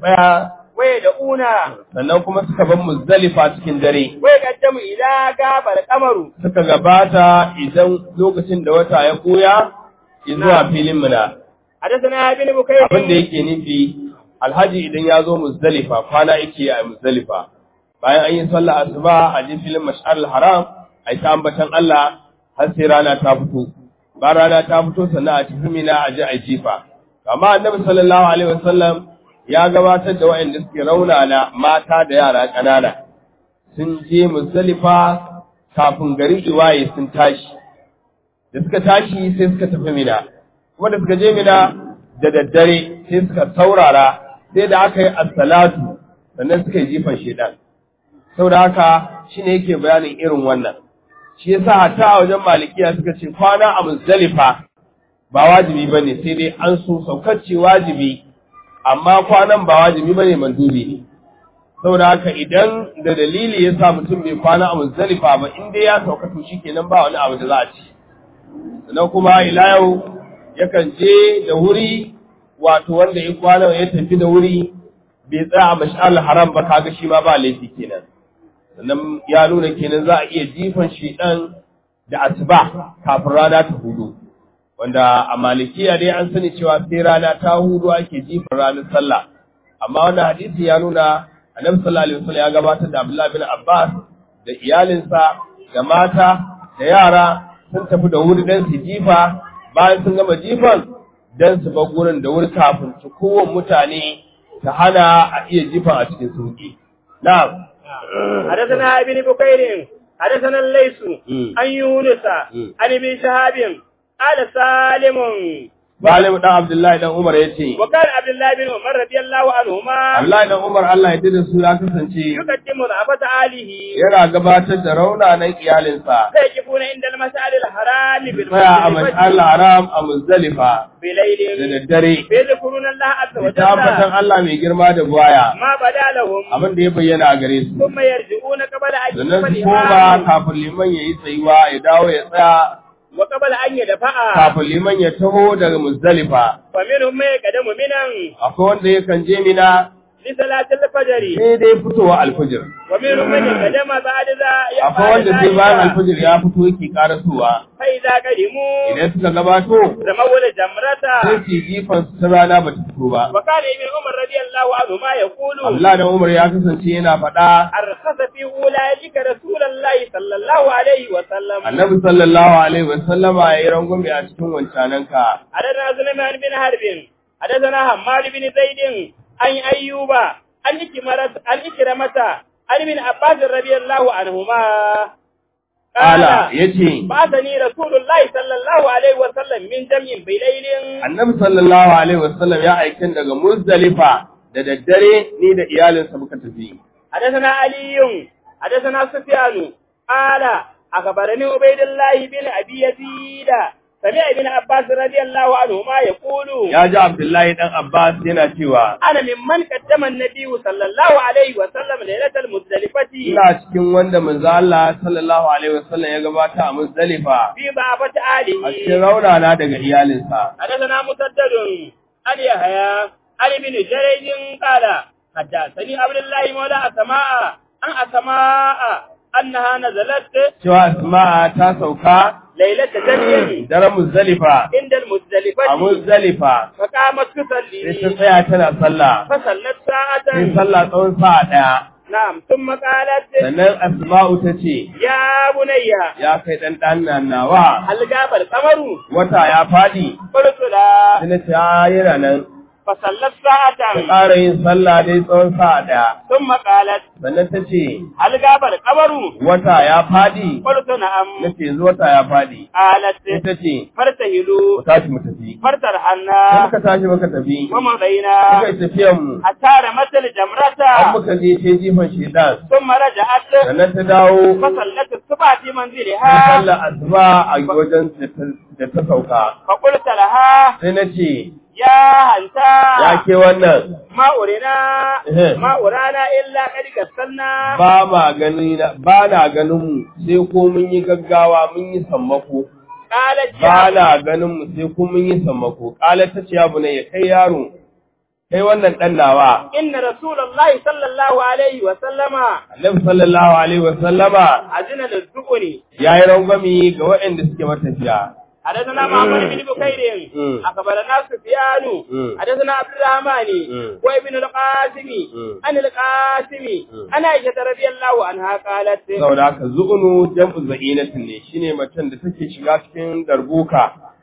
tsaya ويدعون sannan kuma suka bar muzdalifa cikin dare ويقدم إذا غاب القمر suka gabata idan lokacin da wata ya koya zuwa filin muna حدثنا ابن abin da بكير yake nufi alhaji idan ya zo muzdalifa kwana yake a muzdalifa bayan an yi sallah asuba a je filin mash'ar haram a yi ta ambatan Allah har sai rana ta fito ba rana ta fito sannan a tafi mina a je a yi jifa amma annabi sallallahu alaihi wasallam ya gabatar da waɗanda suke raunana mata da yara ƙanana sun je muzdalifa kafin gari iwaye sun tashi da suka tashi sai suka tafi mina kuma da suka je mina da daddare sai suka saurara sai da aka yi assalatu sannan suka yi jifan shedan saboda haka shine yake bayanin irin wannan shi yasa hatta a wajen malikiya suka ce kwana a muzdalifa ba wajibi bane sai dai an so saukacce wajibi amma kwanan ba wajibi bane mandubi ne saboda haka idan da dalili ya sa mutum bai kwana a muzdalifa ba in dai ya sauka to shikenan ba wani abu da za a ci sannan kuma ila yau yakan je da wuri wato wanda ya kwana ya tafi da wuri bai tsaya a mash'al haram ba kaga shi ma ba laifi kenan sannan ya nuna kenan za a iya jifan shedan da asuba kafin rana ta hudu wanda a malikiya dai an sani cewa sai rana ta hudu ake jifan ranar sallah amma wannan hadisi ya nuna annabi sallallahu alaihi wasallam ya gabatar da Abdullah bin Abbas da iyalinsa da mata da yara sun tafi da wuri dan su jifa bayan sun gama jifan dan su bar gurin da wuri kafin su kowan mutane ta hana a iya jifan a cikin sauki na'am حدثنا ابن بكير حدثنا الليث مم. عن يونس مم. عن ابن شهاب قال سالم Salim dan Abdullahi dan Umar yace وكان عبد الله بن عمر رضي الله عنهما Abdullahi dan Umar Allah ya tada su ya kasance يقدم ضعفة آله yana gabatar da raunanan iyalinsa فيقفون عند المسعد الحرام tsaya a mash'al haram a Muzdalifa da بليل daddare فيذكرون الله عز da tabbatan وجل Allah mai girma da buwaya ما بدا لهم abin da ya bayyana a gare su ثم يرجعون قبل أن sannan su يقبل koma الإمام kafin liman ya yi tsayuwa ya dawo ya tsaya وقبل أن يدفع kafin liman ya taho daga Muzdalifa فمنهم من يقدم منا akwai wanda yakan je mina لصلاة الفجر sai dai fitowa alfajir ومنهم من يقدم بعد ذا akwai wanda sai bayan alfajir ya fito yake karasowa فإذا قدموا idan suka gabato رموا الجمرة sai su yi jifan su ta rana ba ta fito ba وكان ابن عمر رضي الله عنهما يقول Allah da Umar ya kasance yana faɗa أرخص في أولئك رسول الله صلى الله عليه وسلم Annabi sallallahu alaihi wasallama ya yi rangwame a cikin wancananka حدثنا سليمان بن حرب حدثنا حماد بن زيد عن أيوب عن إكرمة عن إكرمة عن ابن عباس رضي الله عنهما Ala yace بعثني رسول الله صلى الله عليه وسلم من جمع بليل Annabi sallallahu alaihi wasallam ya aikin daga Muzdalifa da daddare ni da iyalinsa muka tafi. حدثنا علي حدثنا سفيان قال أخبرني عبيد الله بن أبي يزيد سمع ابن عباس رضي الله عنهما يقول Ya ji Abdullahi dan Abbas yana cewa أنا ممن قدم النبي صلى الله عليه وسلم ليلة المزدلفة ina cikin wanda manzo Allah sallallahu alaihi wasallam ya gabata a Muzdalifa في ضعفة a cikin آله raunana daga iyalinsa. حدثنا مسدد عن يحيى عن ابن جريج قال حدثني عبد الله مولى أسماء عن أسماء أنها نزلت Cewa Asma'a ta sauka ليلة جمع daren Muzdalifa عند a المزدلفة Muzdalifa فقامت sai ta تصلي tsaya tana sallah فصلت ساعة sai sallah tsawon sa'a ɗaya نعم ثم قالت sannan Asma'u ta ce يا بني ya kai ɗan ɗan nawa هل غاب القمر wata ya faɗi قلت لا sai na ce "A, yana nan فصلت ta ساعة ƙara yin sallah dai tsawon sa'a ɗaya ثم قالت sannan ta ce هل غاب القمر wata ya faɗi قلت نعم na ce yanzu wata ya faɗi قالت sai ta ce فارتهلوا ku tashi mu tafi sai فارترحلنا muka tashi muka tafi ومضينا muka yi tafiyan mu حتى رمت الجمرة an muka je ce jifan shedan ثم رجعت sannan ta dawo فصلت الصبح في ta منزلها sallar asuba a wajen da ta- da ta sauka فقلت لها sai na ce يا هنتا ya ke wannan ما أرنا إيه. ما أرانا إلا قد كسلنا ba ma gani na ba na ganin mu sai ko mun yi gaggawa mun yi sammako قالت ba يا na ganin mu sai ko mun yi sammako kala ta ce ya bune ya kai yaro kai wannan dan nawa إن رسول الله صلى الله عليه وسلم annabi sallallahu alaihi wa sallama أذن للذكر yayi rangwami ga waɗanda suke matafiya حدثنا محمد بن بكير مم. أخبرنا سفيان مم. حدثنا عبد الرحمن مم. وابن القاسم مم. عن القاسم مم. عن عائشة رضي الله عنها قالت saboda haka zu'unu jam'u za'inatin ne shine macen da take shiga cikin darbuka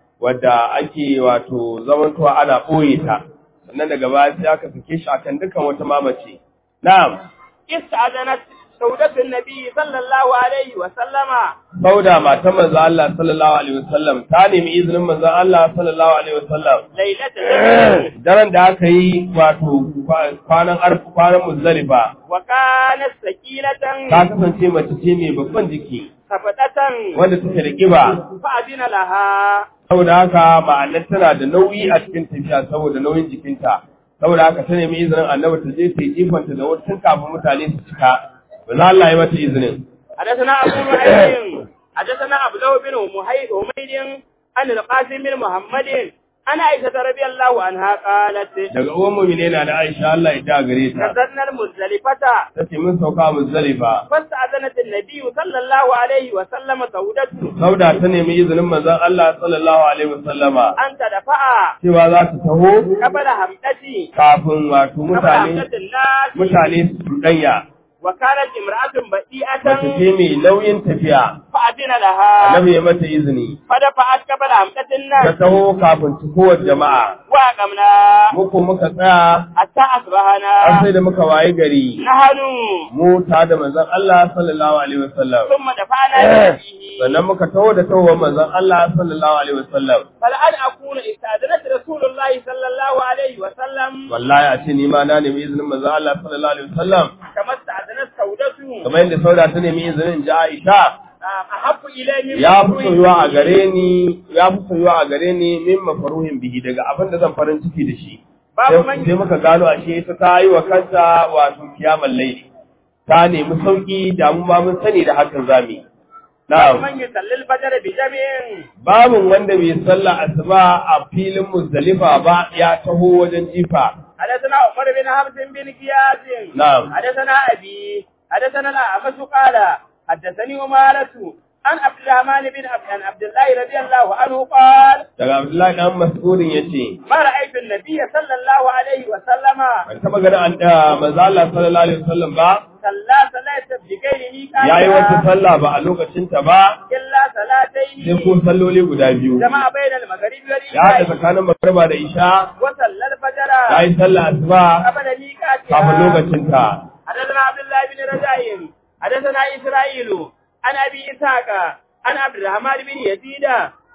wadda ake wato zamantowa ana ɓoye ta sannan daga baya sai aka sake shi akan dukkan wata mamace na'am استأذنت سودة النبي صلى الله عليه وسلم sauda matan manzo Allah sallallahu alaihi wasallam ta nemi izinin manzo Allah sallallahu alaihi wasallam ليلة الجمعة daren da aka yi wato kwa- kwanan arfa kwanan muzdalifa وكانت سكينة ta kasance mace ce mai babban jiki خفتة wanda take da kiba فأذن لها saboda haka ma'anar tana da nauyi a cikin tafiya saboda nauyin jikinta saboda haka ta nemi izinin annabi ta je ta yi jifanta da wata tun kafin mutane su cika ba za Allah ya mata izinin حدثنا أبو نعيم حدثنا أبلو بن محيد حميد عن القاسم بن محمد عن عائشة رضي الله عنها قالت daga uwan mu'mine na da Aisha Allah ya da gare ta نزلنا المزدلفة tace mun sauka muzdalifa فاستأذنت النبي صلى الله عليه وسلم سودته sauda ta nemi izinin manzon Allah sallallahu alaihi wasallama أن تدفع cewa za ta taho قبل همتي kafin wato قبل mutane همتة الناس mutane su danya وكانت امرأة mace بطيئة ce mai nauyin tafiya فأذن لها annabi ya mata izini فدفعت قبل همتة ta الناس taho kafin cikowar jama'a وأقمنا muku muka tsaya حتى har أصبحنا sai da muka waye gari نحن mu ta da manzon Allah sallallahu alaihi wasallam ثم دفعنا بنبيه sannan muka taho da taho manzon Allah sallallahu alaihi wasallam فالآن أكون استأذنت رسول الله صلى الله عليه وسلم wallahi a ce ni ma na nemi izinin manzon Allah sallallahu alaihi wasallam كما استأذنت سودته kamar yadda sauda ta nemi izinin ji Aisha أحب إلي من ya fi soyuwa a gare ni ya fi soyuwa a gare ni min mafaruhin bihi daga abin da zan farin ciki da shi Babu sai man- sai muka gano ashe ita ta yi wa kanta wato kiyamar laili ta nemi sauki da mu ma mun sani da hakan zamu yi na'am من يصلي الفجر بجمع babin wanda bai sallah asuba a filin muzdalifa ba ya taho wajen jifa حدثنا عمر بن حفص بن كياس نعم. حدثنا أبي حدثنا الأعمش قال حدثني أمارة عن عبد الرحمن بن عبد عن عبد الله رضي الله عنه قال daga Abdullahi dan Mas'udin yace ما رأيت النبي صلى الله عليه وسلم ban taba ganin an da manzo Allah sallallahu alaihi wasallam ba صلى صلاة بغير ميقات yayi wata sallah ba a lokacin ta ba إلا صلاتين sai ko salloli guda biyu جمع بين المغرب ya haɗa والعشاء tsakanin magriba da isha وصلى الفجر yayi sallah asuba قبل ميقاتها kafin lokacin ta حدثنا عبد الله بن رجاء حدثنا إسرائيل عن أبي إسحاق عن عبد الرحمن بن يزيد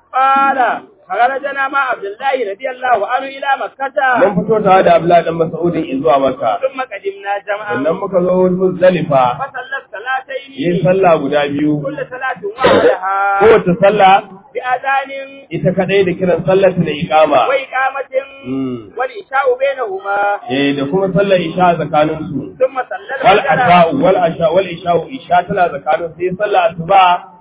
قال خرجنا مع عبد الله رضي الله عنه إلى مكة mun fito tare da Abdullahi dan Mas'udin zuwa Makka ثم قدمنا جمعا sannan muka zo Muzdalifa فصلى الصلاتين yin sallah guda biyu كل صلاة وحدها kowace sallah بأذان ita kadai da kiran sallar ta da iqama وإقامة Mm. والإشاء بينهما eh da kuma sallar isha tsakanin su ثم صلى wal الفجر asha'u wal asha wal isha'u isha tana tsakanin sai sallar asuba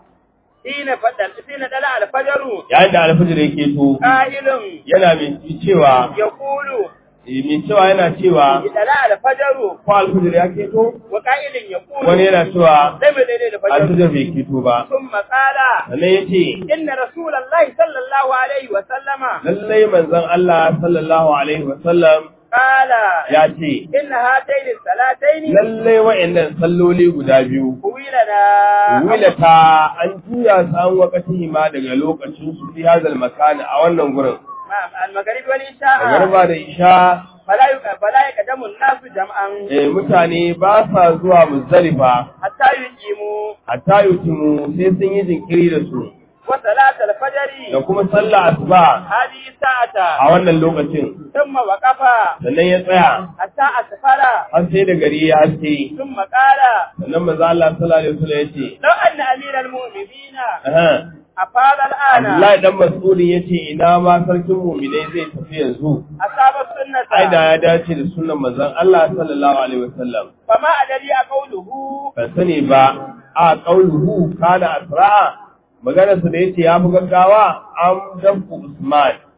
حين فدل حين دلع الفجر yayin da alfajir yake to قائل yana mai cewa يقول eh, mai cewa yana cewa دلع الفجر ko alfajir ya keto وقائل يقول wani yana cewa لم يدل الفجر alfajir bai keto ba ثم قال sannan ya ce إن رسول الله صلى الله عليه وسلم lallai manzon Allah sallallahu alaihi wasallam قال ya ce إن هاتين الصلاتين lallai wa'annan salloli guda biyu طويلنا wilata an juya su an wakati ma daga lokacin su fi hazal makani a wannan gurin نعم المغرب والعشاء a garba da isha فلا يق- فلا يقدم الناس جمعا eh, mutane ba sa zuwa muzdalifa حتى يقيموا hatta yutimu sai sun yi jinkiri da su وصلاة الفجر da kuma sallah asuba هذه الساعة a wannan lokacin ثم وقف sannan ya tsaya حتى أسفر har sai da gari ya haske ثم قال sannan manzo Allah sallallahu alaihi wasallam ya ce لو أن أمير المؤمنين aha أفاض الآن Abdullahi dan Mas'udin yace ina ma sarkin mu'minai zai tafi yanzu أصاب السنة ai da ya dace da sunnan manzon Allah sallallahu alaihi wasallam فما أدري قوله ban sani ba a qauluhu kana asra'a maganar su da yace ya fi gaggawa am dabku Usman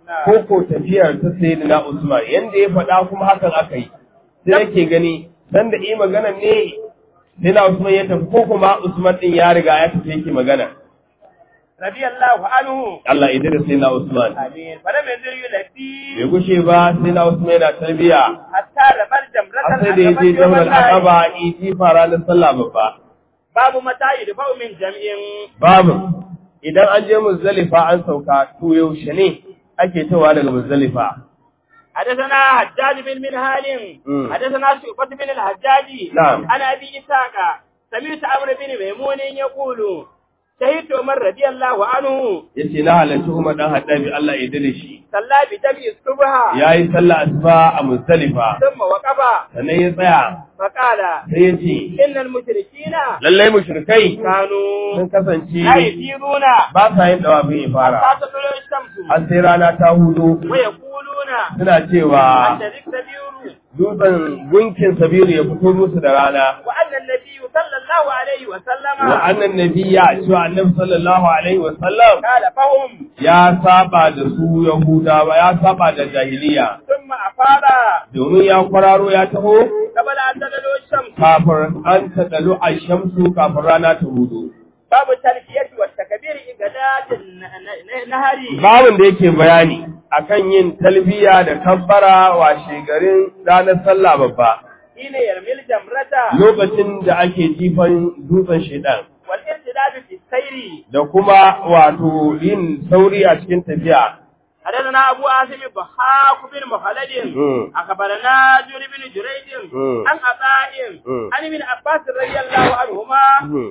ko ko tafiyar ta sayyidina Usman yanda ya faɗa kuma hakan aka yi sai yake gani dan da yi magana ne sayyidina Usman ya tafi ko kuma Usman din ya riga ya tafi yake magana radiyallahu anhu Allah ya da sayyidina Usman amin falam yanzur yulati bai gushe ba sayyidina Usman yana tarbiya hatta rabar har jamratan sai da ya je jamrar Aqaba iti fara da sallah babba babu mata yudfa'u min jam'in babu idan an je Muzdalifa an sauka to yaushe ne ake tawa daga Muzdalifa حدثنا حجاج بن منهال مم. حدثنا شعبة بن الحجاج نعم. عن أبي إسحاق سمعت عمرو بن ميمون يقول شهدت عمر رضي الله عنه yace na halarci Umar dan Haddabi Allah ya dade shi صلى بدمع الصبح yayi sallah asuba a Muzdalifa ثم وقف sannan ya tsaya فقال sai ya ce إن المشركين lallai mushrikai كانوا sun kasance لا يسيرون ba sa yin dawafin ifara حتى تطلع الشمس har sai rana ta hudu ويقولون suna cewa أن الكبير dutsen gunkin sabiru ya fito musu da rana وأن النبي صلى الله عليه وسلم wa annan nabiyya cewa annabi sallallahu alaihi wa sallam قال فهم ya saba da su yahudawa ya saba da jahiliya ثم أفاض domin ya kwararo ya taho قبل أن تدلو الشمس kafin an taɗalu a shamsu kafin rana ta hudu باب التلبية والتكبير إجادات النهر babin da yake bayani akan yin talbiya da kabbara washe garin ranar sallah babba حين يرمي الجمرة lokacin da ake jifan dutsen shaidan والانسداد في السير da kuma wato yin sauri a cikin tafiya حدثنا أبو عاصم بحاق بن مخلد مم. أخبرنا جوري بن جريج مم. عن عطاء مم. عن ابن عباس رضي الله عنهما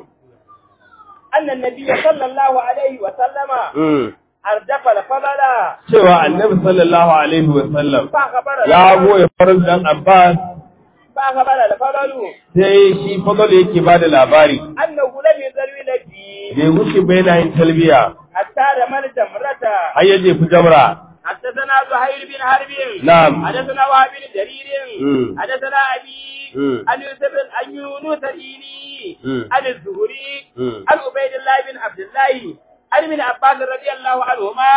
أن النبي صلى الله عليه وسلم أردف الفضل cewa annabi sallallahu alaihi wa sallam فأخبر ya goya farin dan Abbas فأخبر الفضل sai shi fadl yake bada labari أنه لم يزل يلبي bai wuce bai na yin talbiya حتى رمى الجمرة har ya jefi jamra حدثنا زهير بن حرب نعم. حدثنا وهب بن جرير مم. حدثنا أبي مم. عن يوسف عن يونس الإيلي مم. عن الزهري مم. عن عبيد الله بن عبد الله عن ابن عباس رضي الله عنهما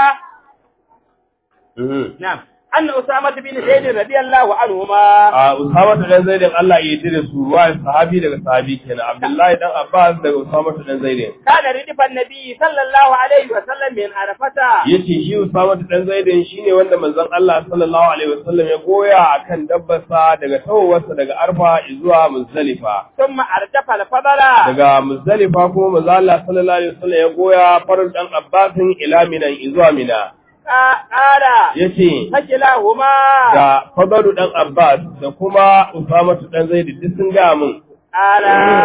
نعم أن أسامة بن زيد رضي الله عنهما a Usama dan Zaidin Allah ya yi da su ruwa sahabi daga sahabi kenan Abdullahi dan Abbas daga Usama dan Zaidin كان ردف النبي صلى الله عليه وسلم من عرفة yace shi Usama dan Zaidin shine wanda manzon Allah sallallahu alaihi wasallam ya goya akan dabbarsa daga tawowarsa daga Arfa zuwa Muzdalifa ثم أردف الفضل daga Muzdalifa kuma manzon Allah sallallahu alaihi wasallam ya goya farin dan Abbasin ila Mina zuwa Mina قال yace فكلاهما da Fadalu dan Abbas da kuma Usama dan Zaid duk sun ga mun قال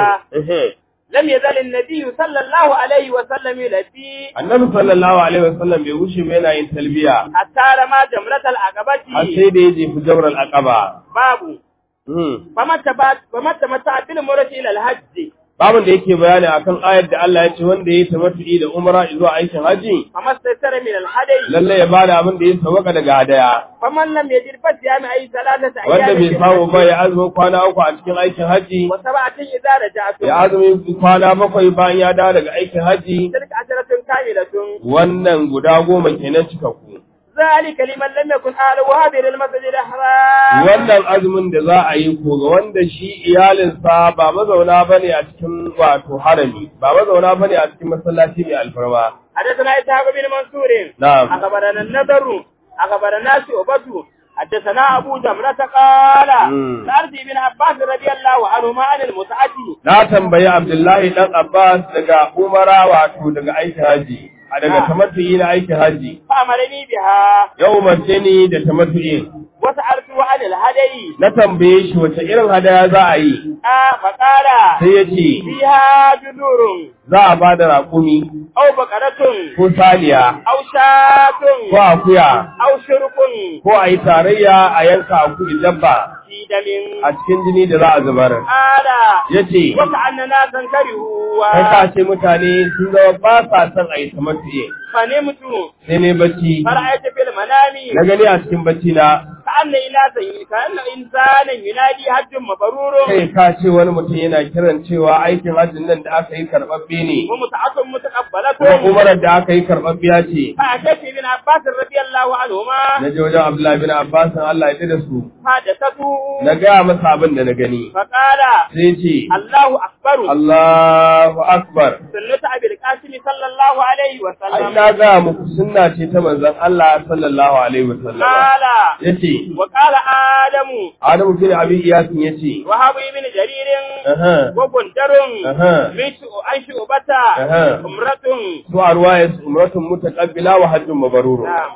Ehe. لم يزل النبي صلى الله عليه وسلم يلبي Annabi sallallahu alaihi wasallam bai wuce ba yana yin talbiya حتى رمى جمرة har العقبة sai da ya jefi jabral aqaba. باب Hmm. فمن تبات فمن تمتع بالمرة إلى الحج Babin da yake bayani akan ayar da Allah ya ce wanda ya yi tamattu'i da umra zuwa aikin haji فما استيسر من الهدي lalle ya bada abin da ya sauka daga hadaya فمن لم يجد فصيام أي ثلاثة wanda أيام bai في samu ba الحج ya azumi kwana uku a cikin aikin haji وسبعة إذا رجعتم ya azumi kwana bakwai bayan ya dawo daga aikin haji تلك عشرة كاملة wannan guda goma kenan cikakku ذلك لمن لم يكن أهله هذه المسجد الحرام wannan azumin da za a yi ko ga wanda shi iyalinsa ba mazauna bane a cikin wato harami ba mazauna bane a cikin masallaci mai alfarma حدثنا إسحاق بن منصور نعم. أخبرنا النذر أخبرنا شعبة حدثنا أبو جمرة قال مم. سألت ابن عباس رضي الله عنهما عن المتعة na tambayi Abdullahi dan Abbas daga Umara wato daga aikin haji a daga Ah. tamattu'i na aikin haji فأمرني بها ya umarce ni da tamattu'i وسألته عن الهدي na tambaye shi wace irin hadaya za a yi آه فقال sai ya ce فيها جذور za a ba da raƙumi أو بقرة ko saniya أو شاة ko akuya أو شرك ko a yi tarayya a yanka akuyi dabba في دم a cikin jini da za a zubar قال yace وكأن ناسا كرهوا kai ka ce mutane sun zama ba sa son a yi tamattuye فنمت sai ne bacci فرأيت في المنام na gani a cikin bacci na كأن إناسا كأن إنسانا ينادي حج مبرور kai ka ce wani mutum yana kiran cewa aikin hajjin nan da aka yi karɓaɓɓe ne ومتعة kuma متقبلة umarar da aka yi karɓaɓɓiya ce فأتيت ابن عباس رضي الله عنهما na je wajen Abdullahi bin Abbas Allah ya da su حدثته na gaya masa abin da na gani فقال sai ce الله أكبر Allahu akbar سنة أبي القاسم صلى الله عليه ai وسلم na gaya muku sunna ce ta manzon Allah sallallahu alaihi wasallam قال yace وقال آدم Adamu bin Abi Iyasin yace وهب بن جرير aha وبندر aha من شؤ- عن شعبة أها. امرة su arwaya umratun mutaqabbila wa hajjun mabrur نعم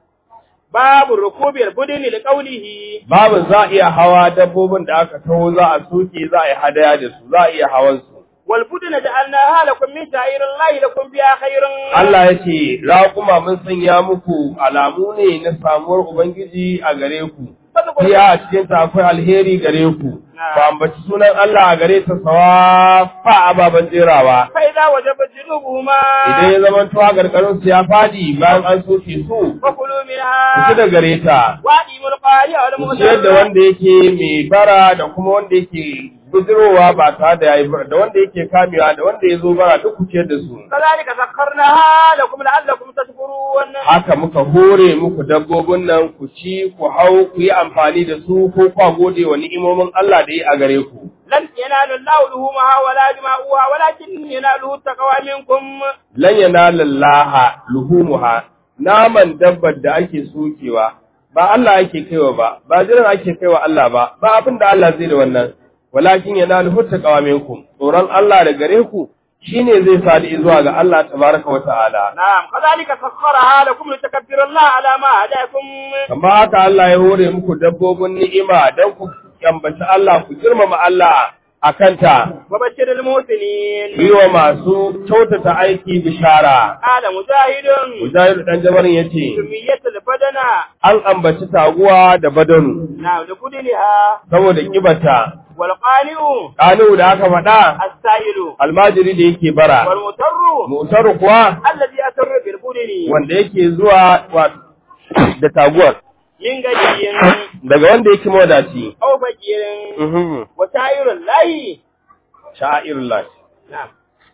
باب ركوب البدن لقوله babu za a iya hawa dabbobin da aka taho za a soke za a yi hadaya da su za a iya hawan su والبدن جعلناها لكم من شعائر الله لكم بها خير Allah ya ce raƙuma mun sanya muku alamu ne na samuwar ubangiji a gare ku Iya a cikin ta akwai alheri gare ku ba ambaci sunan Allah a gare ta sawa fa ababen jerawa فإذا وجبت جنوبهما idan ya zama tuwa gargarin su ya fadi bayan an soke su فكلوا ku منها da gare ta وأديموا القارئ ku ciyar da والمغتر wanda yake mai bara da kuma wanda yake bujirowa ba tare da yayi bara da wanda yake kamewa da wanda ya zo bara duk ku ciyar da su كذلك سخرناها لكم لعلكم تشكرون haka muka hore muku dabbobin nan ku ci ku hau ku yi amfani da su ko kwa gode wa ni'imomin Allah da yi a gare ku لن ينال الله لحومها ولا دماؤها ولكن يناله التقوى منكم lan yanala laha luhumuha naman dabbar da ake sokewa ba Allah ake kaiwa ba ba jiran ake kaiwa Allah ba ba abin da Allah zai da wannan walakin yanaluhu taqwa minkum tsoron Allah da gare ku shine zai sadi zuwa ga Allah tabaraka wa ta'ala نعم كذلك سخرها لكم لتكبروا الله على ما هداكم kamar haka Allah ya hore muku dabbobin ni'ima dan ku yambaci Allah ku girmama Allah akanta وبشر المحسنين yi wa masu kyautata aiki bishara قال مجاهد Mujahid dan Jabarin yace سمية البدن an ambaci taguwa da badanu نعم لبدنها saboda kibata والقانع kanu da aka faɗa السائل almajiri da yake bara والمضطر mutar kuwa الذي أسر بالبدن wanda yake zuwa wa- da taguwar من غني daga wanda yake mawadaci أو فقير وشاعر الله sha'irullah نعم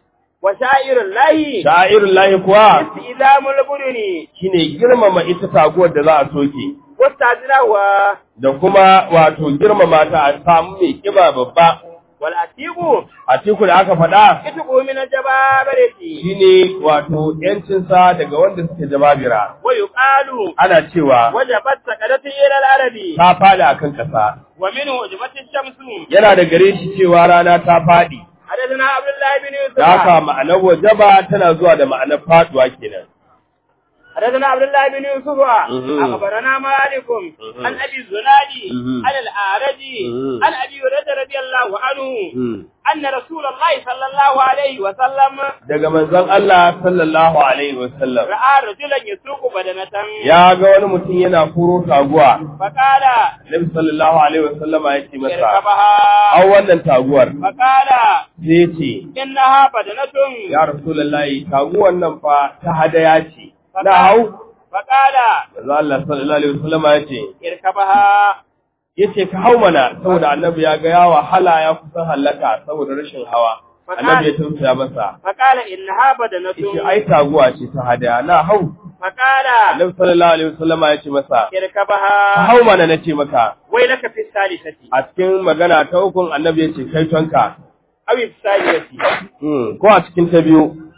وشاعر الله sha'irullah kuwa استئذام البدن shine girmama ita taguwar da za a soke واستعجلها da kuma wato girmama ta a samu mai kiba babba والأتيب a ciku da aka faɗa اتقوا من الجبابرة shine wato yancinsa daga wanda suke jababira ويقال ana cewa وجبت سكرت إلى العرب ta faɗi akan ƙasa ومنه وجبت الشمس yana da gare shi cewa rana ta faɗi حدثنا عبد الله بن da haka يوسف ma'anar wajaba tana zuwa da ma'anar faɗuwa kenan حدثنا عبد الله بن يوسف مهم. أخبرنا مالك مهم. عن أبي الزناد مهم. عن الأعرج مهم. عن أبي هريرة رضي الله عنه أن رسول الله صلى الله عليه وسلم daga manzon Allah sallallahu alaihi wasallam رأى رجلا يسوق بدنة ya ga wani mutum yana kuro taguwa فقال Nabi sallallahu alaihi wasallam ya ce masa اركبها an wannan taguwar فقال sai ce إنها بدنة ya rasulullahi taguwan nan fa ta hadaya ce na hau فقال manzon Allah sallallahu alaihi wasallam ya ce اركبها yace ka hau mana saboda annabi ya ga ya wahala ya kusan halaka saboda rashin hawa annabi ya tausaya masa فقال إنها بدنة yace ai taguwa ce ta hadaya na hau فقال annabi sallallahu alaihi wasallam ya ce masa ka اركبها hau mana nace maka ويلك في الثالثة a cikin magana ta ukun annabi ya ce kai tonka أو الثانية Hmm, ko a cikin ta biyu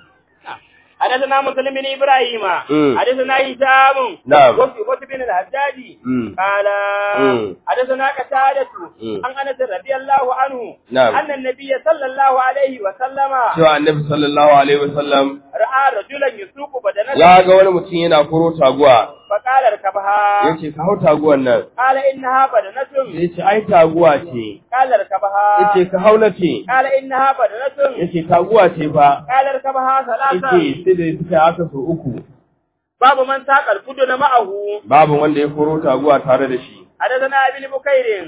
حدثنا مسلم بن إبراهيم مم. حدثنا هشام نعم. وفي بن الحجاج مم. قال مم. حدثنا قتادة مم. عن أنس رضي الله عنه نعم. أن النبي صلى الله عليه وسلم cewa annabi sallallahu alaihi wasallam رأى رجلا يسوق بدنته ya ga wani mutum yana koro taguwa فقال اركبها yace ka hau taguwan nan قال إنها بدنة yace ai taguwa ce قال اركبها yace ka hau nace قال إنها بدنة yace taguwa ce fa قال اركبها ثلاثة yace sai da suka haka so uku باب من ساق البدن معه babu wanda ya koro taguwa tare da shi حدثنا ابن بكير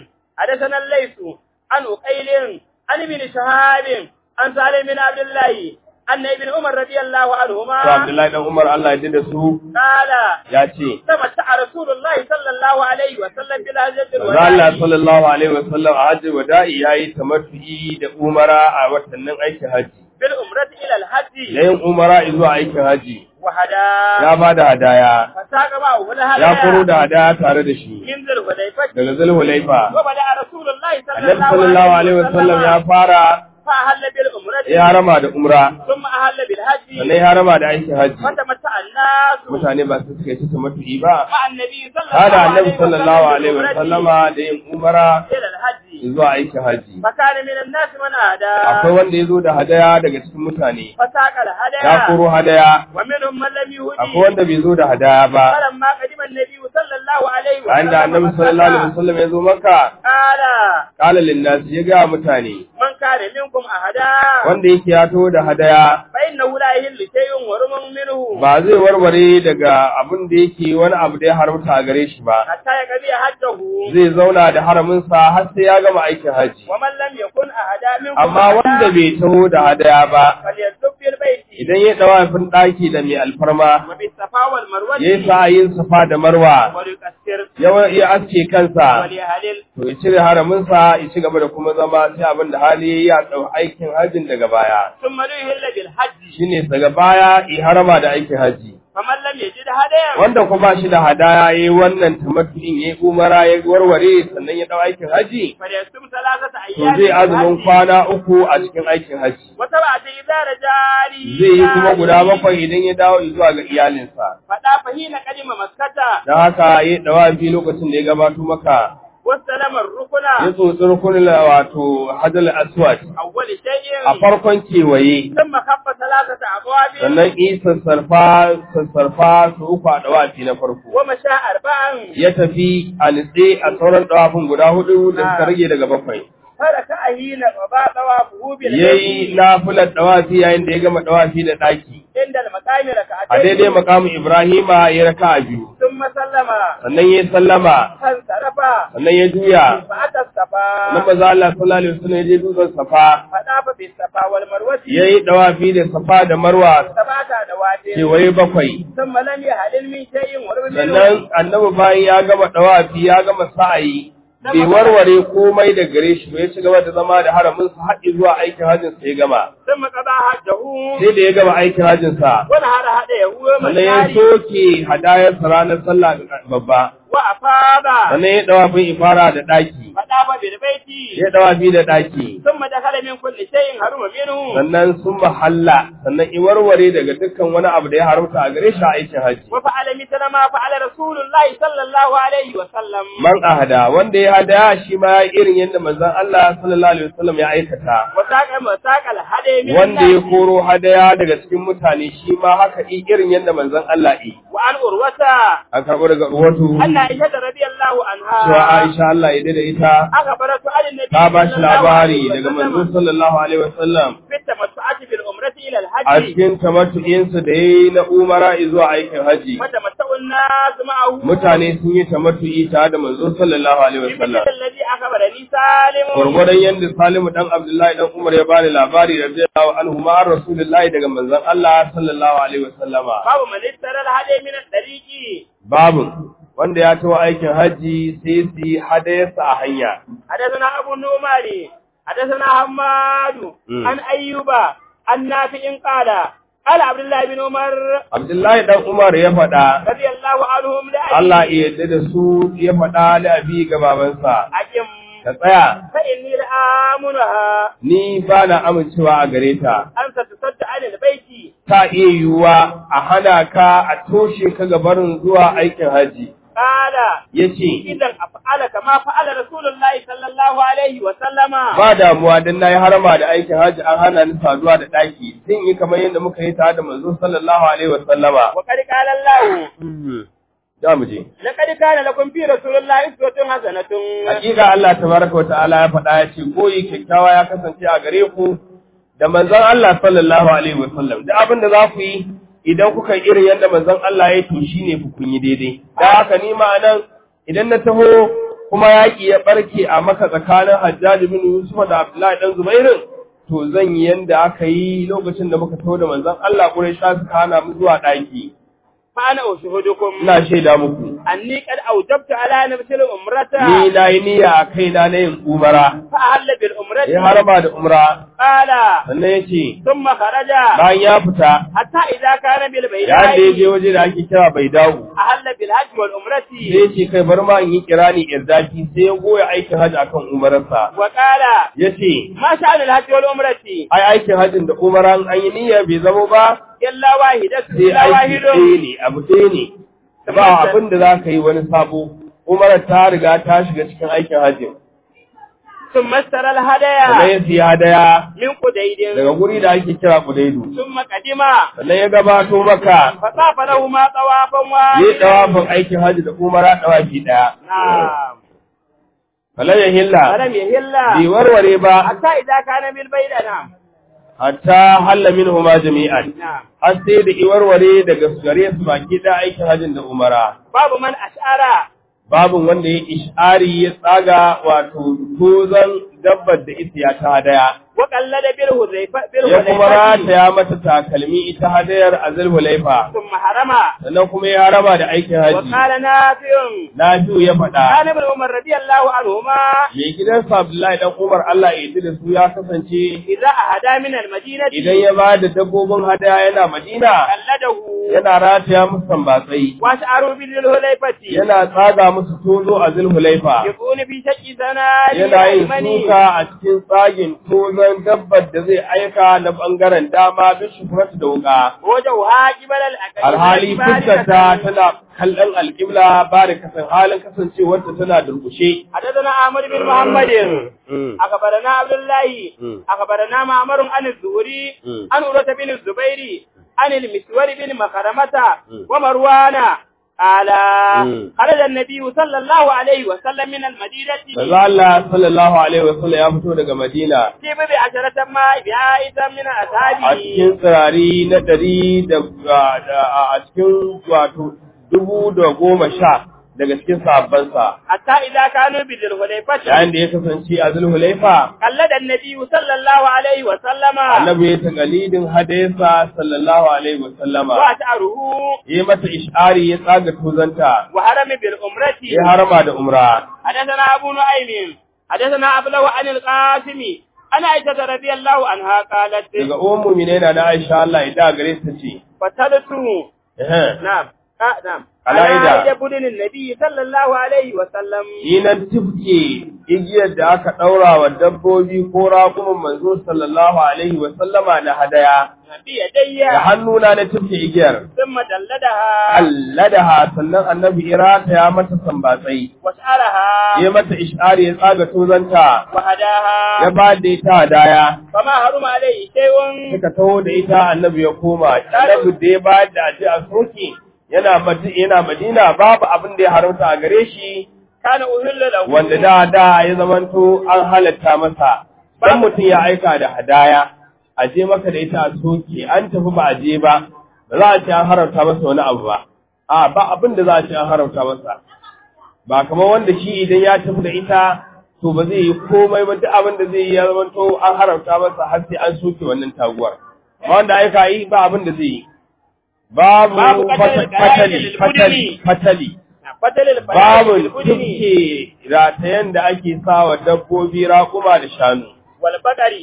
حدثنا الليث عن أقيل عن ابن شهاب عن سالم بن عبد الله أن ابن عمر رضي الله to عنهما Abdullahi dan Umar Allah ya da su قال ya ce تمتع رسول الله صلى الله عليه وسلم بالهجرة Manzo Allah الوداع sallallahu alaihi wasallam a hajji wada'i yayi tamattu'i da umara a watannin aikin haji بالأمرة إلى الحج yayin umara zuwa aikin haji وهدى ya ba da hadaya فساق معه الهدى ya koro da hadaya tare da shi من ذي الحليفة daga zulhulaifa وبدأ رسول الله صلى annabi الله sallallahu عليه alaihi wasallam ya وسلم fara فأهل بالأمرة ya harama da umra ثم أهل بالحج sannan ya harama da aikin haji فتمتع الناس mutane ba su suka yi ta tamattu'i ba مع النبي صلى hada الله annabi عليه sallallahu وسلم alaihi بالأمرة wasallama da yin umara إلى الحج zuwa aikin haji فكان من الناس من أهدى akwai wanda ya zo da hadaya daga cikin mutane فساق ya الهدى koro hadaya ومنهم من لم akwai يهدي wanda bai zo da hadaya ba فلما قدم النبي صلى الله عليه bayan da annabi وسلم sallallahu alaihi مكة wasallam ya zo maka قال qala lin nas ya ga mutane من كان منكم أهدى wanda yake ya taho da hadaya فإنه لا يهل شيء ورم منه ba zai warware daga abin da yake wani abu da ya haramta a gare shi ba حتى يقضي حجه zai zauna da haraminsa har sai ya gama aikin haji ومن لم يكن أهدى منكم amma wanda أهدى bai taho da hadaya ba فليتوب في البيت idan ya dawafin daki da mai alfarma وبالصفا والمروة ya yi sa'ayin safa da marwa وليكسر ya ya aske kansa وليهلل to ya cire haraminsa ya ci gaba da kuma zama sai abin da hali ya ɗau aikin hajjin daga baya ثم ليهل بالحج shine daga baya i harama da aikin haji فمن لم يجد هديا wanda kuma shi da hadaya yayi wannan tamattu'in yayi umara ya warware sannan ya dau aikin haji فليصوم ثلاثة to أيام zai azumin بالحج kwana uku a cikin aikin haji وسبعة إذا رجالي zai yi kuma guda bakwai idan ya dawo zuwa ga iyalinsa فدا فهين قدم مكة dan haka yayi dawafi lokacin da ya gabato maka واستلم الركن ya tsotsi rukunin wato hajjal aswad أول شيء a farkon kewaye ثم خف ثلاثة أبواب sannan yi sassarfa sassarfa su uku a dawafi na farko ومشى أربعا ya tafi a nitse a sauran dawafin guda hudu da suka rage daga bakwai فركع حين وباء طوافه ya yi بالبيت nafilar dawafi yayin da ya gama dawafi da ɗaki عند المقام a daidai ركعتين makamin ibrahima ya raka a biyu ثم سلم sannan ya sallama فانصرف sannan ya juya فأتى الصفا sannan maza Allah sallallahu alaihi wasallam ya je dutsen safa فطاف بالصفا والمروة ya yi dawafi da safa da marwa سبعة أدوات kewaye bakwai ثم لم يهلل من شيء ورب sannan منه annabi bayan ya gama dawafi ya gama sa'ayi bai warware komai da gare shi ba ya ci gaba da zama da haramin sa haɗi zuwa aikin hajjin sa ya gama ثم قضى حجه sai da ya gama aikin hajjin sa ونهر هديه sannan ya ومشاري soke hadayar sa ranar sallah babba وأفاض sannan ya dawafin ifara da ɗaki فطاف بالبيت ya dawafi da ɗaki ثم دخل من كل شيء حرم منه sannan sun mahalla sannan i warware daga dukkan wani abu da ya haramta a gare shi a aikin hajji وفعل مثل ما فعل رسول الله صلى الله عليه وسلم man ahada wanda ya hadaya shi ma ya irin yadda manzon Allah sallallahu alaihi wasallam ya aikata وساق وساق الهدي من wanda ya الناس koro hadaya daga cikin mutane shi ma haka i irin yadda manzon Allah yi وعن أروة a karɓo daga ruwatu أن عائشة رضي الله cewa عنها Aisha Allah ya da ita أخبرت عن النبي ta ba shi صلى الله labari عليه daga manzo وسلم sallallahu alaihi wasallam في التمتعة بالعمرة إلى a الحج cikin tamattu'insa da yayi na umara zuwa aikin haji وتمتع الناس معه mutane sun yi tamattu'i tare da manzo sallallahu alaihi بمثل wasallam الذي أخبرني سالم gurgurdan yadda Salimu dan Abdullahi dan Umar ya bani labari radiyallahu anhu ma Rasulullahi daga manzon Allah sallallahu alaihi wasallama باب من اشترى الهدي من الطريق babu wanda ya tawo aikin haji sai su yi hadayarsa a hanya حدثنا أبو النعمان حدثنا حماد مم. عن أيوب عن نافع قال قال عبد الله بن عمر Abdullahi dan Umar ya faɗa رضي الله عنهم لأبي Allah ya yarda da su ya faɗa da abi ga babansa أجم ka tsaya فإني لآمنها ni ba na amincewa a gare ta أن تتصد عن البيت ta iya yiwuwa a hana ka a toshe ka ga barin zuwa aikin haji قال ya ce إذا أفعل كما فعل رسول الله صلى الله عليه وسلم ba damuwa don na yi harama da aikin haji an hana ni saduwa da ɗaki sun yi kamar yadda muka yi tare da manzo sallallahu alaihi wa sallama وقد قال الله za mu je لقد كان لكم في رسول الله أسوة حسنة hakika Allah tabaraka wa ta'ala ya faɗa ya ce koyi kyakkyawa ya kasance a gare ku da manzon Allah sallallahu alaihi wa sallam da abin da za ku yi idan kuka yi irin yadda manzon Allah ya to shine ku kun yi daidai da haka ni ma nan idan na taho kuma yaƙi ya ɓarke a maka tsakanin Hajjaji bin Yusuf da Abdullahi ɗan Zubairin, to zan yi yanda aka yi lokacin da muka taho da manzon Allah Quraysha suka hana mu zuwa ɗaki. fa ana ushuhudukum Ina shaida muku. anni qad awjabtu ala nafsi al-umrata Ni na yi niyya a kaina na yin umara. fa ahalla bil umrati Ya harba da umra. qala Sannan ya ce, thumma kharaja bayan ya fita, hatta idza kana bil yayin da ya je bayda'i waje da ake kira bai dawo. ahalla bil hajj wal Sai umrati ya ce kai bar ma in yi kirani irdaki sai ya goya aikin hajji akan umararsa. wa qala Ya ce, ma sha'anul hajj wal umrati ai aikin hajjin da umaran an yi niyya bai zama ba illa wahidatu sai illa aiki ɗaya wahidun ne abu ɗaya ne ba abin da za ka yi wani sabo umarar ta riga ta shiga cikin aikin hajjin thumma istara al sannan hadaya ya siya hadaya min qudaydin daga guri da ake kira kudaidu thumma qadima sannan ya gabato maka fa safa lahu ma tawafan wa ya yi ɗawafin aikin hajji da umara ɗawafi ɗaya na'am falan ya hilla falam yahilla bai warware ba hatta idza kana bil bayda na'am hatta halla minhuma jami'an na'am har sai da iwarware daga gare su baki da aikin hajjin da umara babu man ash'ara babin wanda ya ishari ya tsaga wato tozon dabbar da ita ya ta hadaya wa qallada bil hudayfa bil ya kuma hudayfa rataya mata takalmi ita hadayar a zulhulaifa thumma harama sannan kuma ya raba da aikin wa haji qala nafi'un Nafi'u ya faɗa kana ibn umar radiyallahu anhuma mai gidansa Abdullahi dan Umar Allah ya yi da su ya kasance idza ahada min al madinati idan ya ba da dabbobin hadaya yana Madina qalladahu yana rataya musu sambatsai wa sha'aru bil hudayfati yana tsaga musu tozo a zulhulaifa yakunu fi shaqi sanari yana yin al-aymani. suka a cikin tsagin tozon dabbar da zai aika na bangaren dama bin shukuratu da wuka. وجهها قبل الأكل Alhali fuskarta tana kallon alƙibla ba da kasan halin kasancewarta tana durƙushe. حدثنا عمرو بن محمد أخبرنا عبد الله مم. أخبرنا معمر عن الزهري مم. عن عروة بن الزبير عن المسور بن مخرمة مم. ومروان قال مم. خرج النبي صلى الله عليه وسلم من المدينة Manzo Allah sallallahu alaihi wasallam ya fito daga Madina في بضع عشرة ما بعائد من a أصحابه cikin tsirari na ɗari da da- a cikin wato dubu da goma sha daga cikin sahabbansa. حتى إذا كانوا بذي الحليفة Yayin da ya kasance a Zulhulaifa قلد النبي صلى الله عليه وسلم annabi ya taƙalidin hadesa sallallahu alaihi wasallama وأشعره ya yi mata ishari ya tsaga tuzanta وحرم بالأمرة ya harama da umra حدثنا أبو نعيم حدثنا أبلغ عن القاسم أنا عائشة رضي الله عنها قالت daga uwan mumine na na Aisha Allah ya da gare ta ce فتلت ehe, نعم آه نعم على على إيدا. عائشة بدن النبي صلى الله عليه وسلم yi nan tifke igiyar da aka ɗaura wa dabbobi ko raƙumin manzo sallallahu alaihi wasallama na hadaya بيدي da hannuna na tifke igiyar ثم دلدها alladaha sannan annabi irata ya mata sambatsai واشعرها ya mata ishari ya tsaga tuzanta ya وهداها ba da ita hadaya فما حرم عليه شيء suka taho da ita annabi ya koma annabi da ya bayar da aje a soke yana madi- yana madina babu abin da ya haramta a gare shi كان أهل له wanda da da ya zamanto an halatta masa dan mutum ya aika da hadaya a je maka da ita a soke an tafi ba a je ba ba za a ce an haramta masa wani abu ba a ba abin da za a ce an haramta masa ba kamar wanda shi idan ya tafi da ita to ba zai yi komai ba duk abin da zai yi ya zamanto an haramta masa har sai an soke wannan taguwar amma wanda aika yi ba abin da zai yi babu Babu fata- qatalil fatali qara'il fatali fatali فتل الفلاح babu بالبدن tuke ratayen da ake sawa dabbobi raƙuma da shanu. والبقر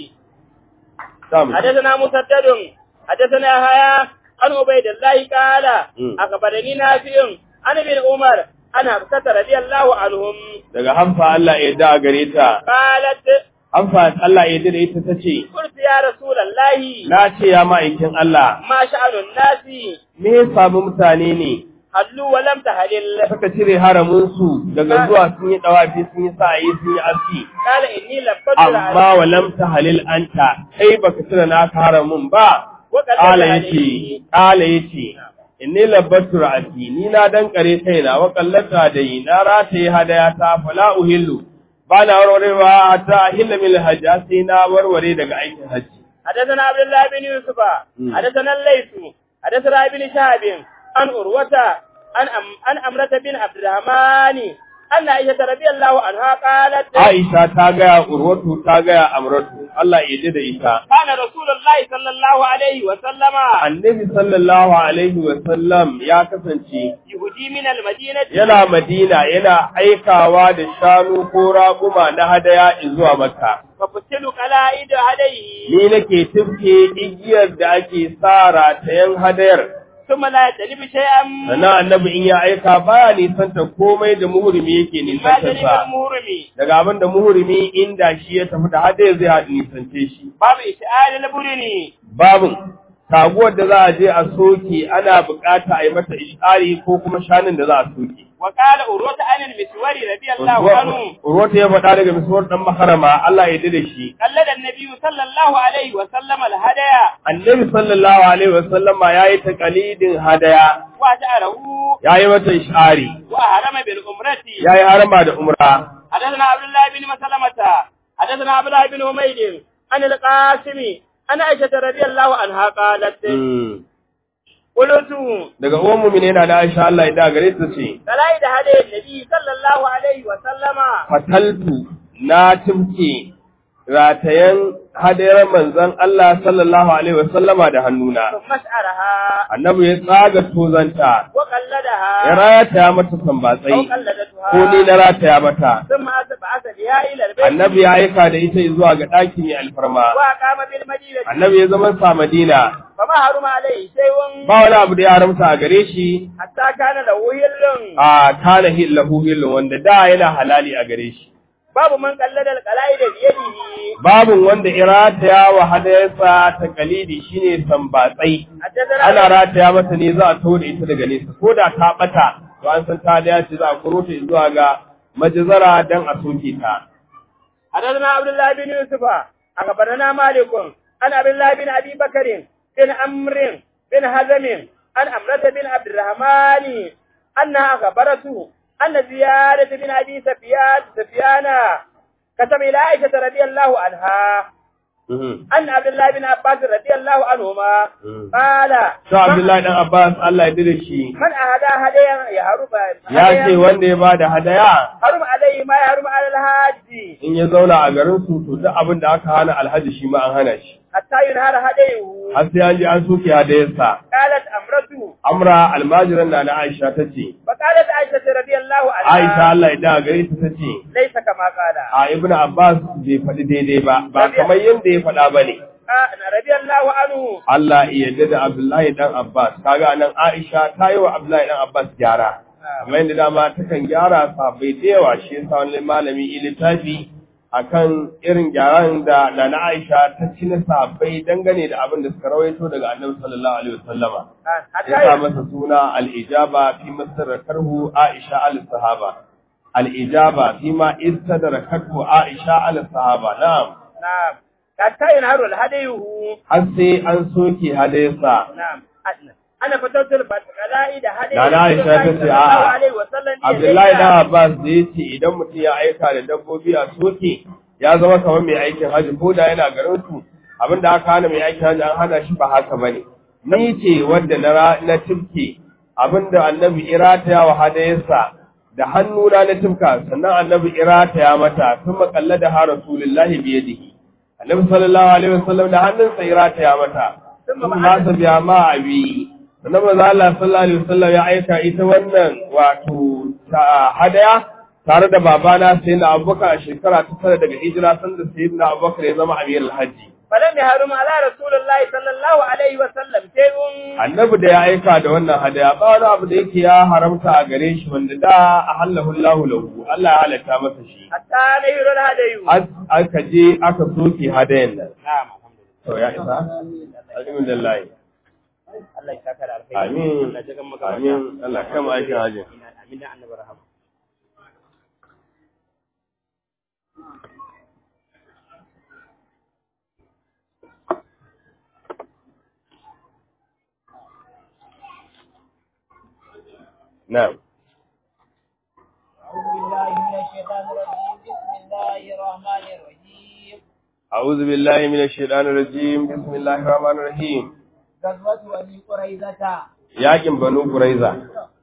Samu. حدثنا مسدد حدثنا هيا عن عبيد الله قال مم. أخبرني نافع عن ابن عمر أنا حفصة رضي الله عنهم Daga hamfa Allah ya da gare ta. قالت Hamfa Allah ya da ita ta ce, قلت يا رسول الله Na ce ya ma'aikin Allah, ما شأن الناس me ya samu mutane ne هلوا ولم تهلل suka cire haraminsu daga zuwa sun yi ɗawafi sun yi sa'ayi sun yi aski. قال إني لبت Amma walam ta halil anta, kai baka cire naka haramin ba. Ƙala ya ce, ƙala ya ce, inni labbatu ra'ati, ni na dankare kaina wa kallata da yi, na rataye hadaya ta fala uhillu, ba na warwarewa ta ahilla min hajji sai na warware daga aikin hajji. حدثنا عبد الله بن يوسف مم. حدثنا الليث حدثنا ابن شهاب عن عروة عن أم عن أمرة بن عبد الرحمن أن عائشة رضي الله عنها قالت Aisha ta gaya Urwatu ta gaya Amratu Allah ya ji da ita كان رسول الله صلى الله عليه وسلم Annabi sallallahu alaihi wa sallam ya kasance يهدي من المدينة yana Madina yana aikawa da shanu ko raguma na hadaya zuwa Makka ففتل قلائد هديه ni nake tifke igiyar da ake sa ratayen hadayar ثم لا يتلب شيئا sannan annabi in ya aika baya nisanta komai da muhurimi yake ما nisantar جانب sa المهرم daga abin da muhurimi inda shi ya tafi da hadayar zai haɗu nisance shi باب إشعار البرني babin taguwar da za a je a soke ana bukata a yi mata ishari ko kuma shanin da za a soke. وقال أروت عن المسور رضي الله عنه Urwata ya faɗa daga misuwar ɗan maharama Allah ya da shi. قلد النبي صلى الله عليه وسلم الهدايا Annabi sallallahu alaihi wasallama ya yi taƙalidin hadaya, وأشعره ya yi mata ishari, وأهرم بالأمرة ya yi harama da umra. حدثنا عبد الله بن مسلمة حدثنا عبد الله بن حميد عن القاسم عن عائشة رضي الله عنها قالت Hmm. قلت Daga uwan mumine na da Aisha Allah ya da gare ta ce, فلايد هدي النبي صلى الله عليه وسلم Fataltu na tumke ratayen hadayar manzon Allah sallallahu alaihi wasallama da hannuna. ثم اشعرها Annabi ya tsaga tozanta, ya وقلدها rataya mata أو sambatsai, قلدتها ko ni na rataya mata. ثم بعث بها إلى البيت Annabi ya aika da ita zuwa ga ɗaki mai alfarma. وأقام بالمدينة Annabi ya zama sa Madina, فما حرم عليه شيء ba wani abu da ya haramta a gare shi, حتى كان له هل a kana hillahu hillu wanda da yana halali a gare shi. باب من قلد القلائد بيده Babin wanda ya rataya wa hadayarsa ta kalidi shine sambatsai. حدثنا Ana rataya mata ne za a tore ita daga nesa, ko da ta ɓata, to an san ta da ce za a kuro ta zuwa ga majizara don a soke ta. حدثنا عبد الله بن يوسف أخبرنا مالك عن عبد الله بن أبي بكر بن عمرو بن هزم عن أمرة بن عبد الرحمن أنها أخبرته أن زيادة بن أبي سفيان سفيان كتب إلى عائشة رضي الله عنها أن عبد الله بن عباس رضي الله عنهما قال Sa Abdullahi dan Abbas Allah ya dade shi من أهدى هديا يهرب ya ce wanda ya bada hadaya حرم عليه ما يحرم على الحاج in ya zauna a garin su to duk abin da aka hana alhaji shi ma an hana shi. حتى ينهر هديه Har sai an je an soke hadayarsa. قالت أمرته Amra almajiran na na Aisha ta ce, فقالت عائشة رضي الله عنها Aisha Allah ya da gare ta ta ce, ليس كما قال a Ibn Abbas bai faɗi daidai ba, ba kamar yadda ya faɗa ba ne. آه، رضي الله عنه Allah ya yarda da Abdullahi dan Abbas, kaga nan Aisha ta yi wa Abdullahi dan Abbas gyara. Kamar yadda dama takan gyara sabai da yawa shi yasa wani malami yi littafi akan irin gyaran da Nana Aisha ta ci na sabai dangane da abin da suka rawaito daga Annabi sallallahu alaihi wasallama. آه، حتى ya sa masa suna al'ijaba fi masarakarhu Aisha al-sahaba. Al'ijaba fi ma istadarakarhu Aisha al-sahaba. Na'am, نعم حتى ينهر الهديه har sai an soke hadayarsa. نعم أنا- أنا فتوت القلائد هديه Nana Aisha ta ce, صلى الله a'a, عليه وسلم Abdullahi dan Abbas da ya ce idan mutum ya aika da dabbobi a soke ya zama kamar mai aikin hajji ko da yana garin su abin da aka hana mai aikin hajji an hana shi ba haka bane. Ni ce wadda na ra- na tifke abin da annabi irataya wa hadayarsa da hannuna na tifka sannan annabi irataya mata sun makalla da ha rasulullahi biyadihi. Annabi sallallahu alaihi wasallam da hannunsa irataya mata. Sun ma biya ma abi sannan maza Allah sallallahu alaihi wasallam ya aika ita wannan wato ta hadaya tare da babana sai na abubakar a shekara ta tara daga hijira sanda sai na abubakar ya zama amir alhaji فلم يحرم على رسول الله صلى الله عليه وسلم شيء annabi da ya aika da wannan hadaya ba wani abu da yake ya haramta a gare shi wanda da a hallahu lahu lahu Allah ya halatta masa shi حتى نهر الهدي As- aka je aka soke hadayan nan نعم الحمد لله to ya isa alhamdulillah Allah ya saka da alkhairi amin Allah ya jikan maka amin Allah kama aikin hajji amin da annabi rahama na'am أعوذ بالله من الشيطان الرجيم بسم الله أعوذ بالله من الشيطان الرجيم بسم الله الرحمن الرحيم الرحمن الرحيم غزوة بني قريظة yakin banu quraiza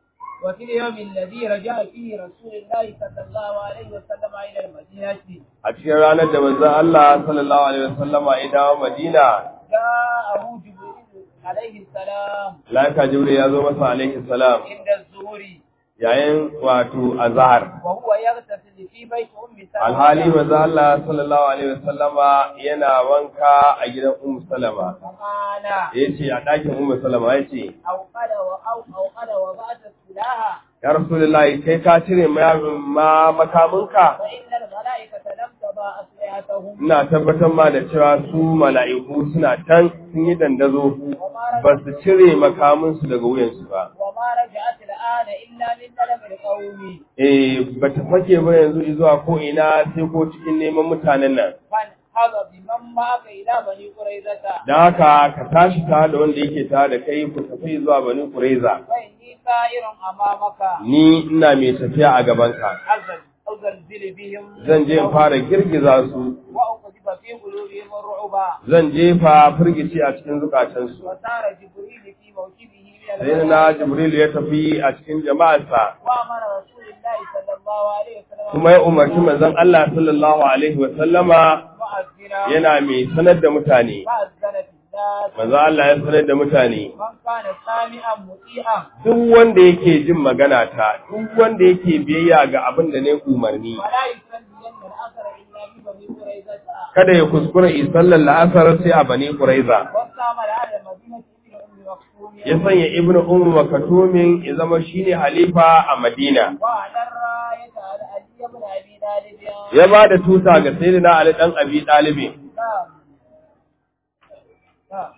وفي اليوم الذي رجع فيه رسول الله صلى الله عليه وسلم إلى المدينة a cikin ranar da manzon Allah sallallahu alaihi wasallama ya dawo Madina جاءه جبريل عليه السلام laika Jibril ya zo masa alaihi salam عند الظهر yayin wato azhar وهو يغتسل في بيت أم سلمة alhali manzon Allah sallallahu alaihi wasallama yana wanka a gidan Ummu Salama فقال yace a ɗakin Ummu Salama yace أوقد وأو أوقد وبعث السلاح ya Rasulullahi kai ka cire ma ma makaminka فإن الملائكة لم تضع أسلحتهم ina tabbatar ma da cewa su mala'iku suna can sun yi dandazo وما ba رجعت, su cire makaminsu daga wuyansu ba وما رجعت الآن إلا من طلب القوم eh ba ta fake ba yanzu zuwa ko ina sai ko cikin neman mutanen nan فانحض بمن معك إلى بني قريظة da haka ka tashi ta da wanda yake ta da kai ku tafi zuwa bani kureza فإني سائر أمامك ni ina mai tafiya a gabanka أزل أزلزل بهم zan je in fara girgiza su وأقذف في قلوبهم الرعب zan jefa firgici a cikin zukatansu وسار جبريل في موكبه من sai na jibril ya tafi a cikin jama'arsa وأمر رسول الله صلى الله عليه وسلم kuma ya umarci manzon Allah sallallahu alaihi wa sallama مؤذنا yana mai sanar da mutane فأذن في الناس manzon Allah ya sanar da mutane من كان سامعا مطيعا duk wanda yake jin magana ta duk wanda yake biyayya ga abin da ne umarni ولا يصلين الأثر إلا ببني قريظة kada ya kuskura yi sallar la'asar sai a bani quraiza واستعمل على المدينة ابن أم مكتوم ya sanya ibnu ummu makatumin ya zama shine halifa a madina وعلى الراية على علي بن أبي طالب ya ba da tuta ga sayyidina ali dan abi dalibi نعم نعم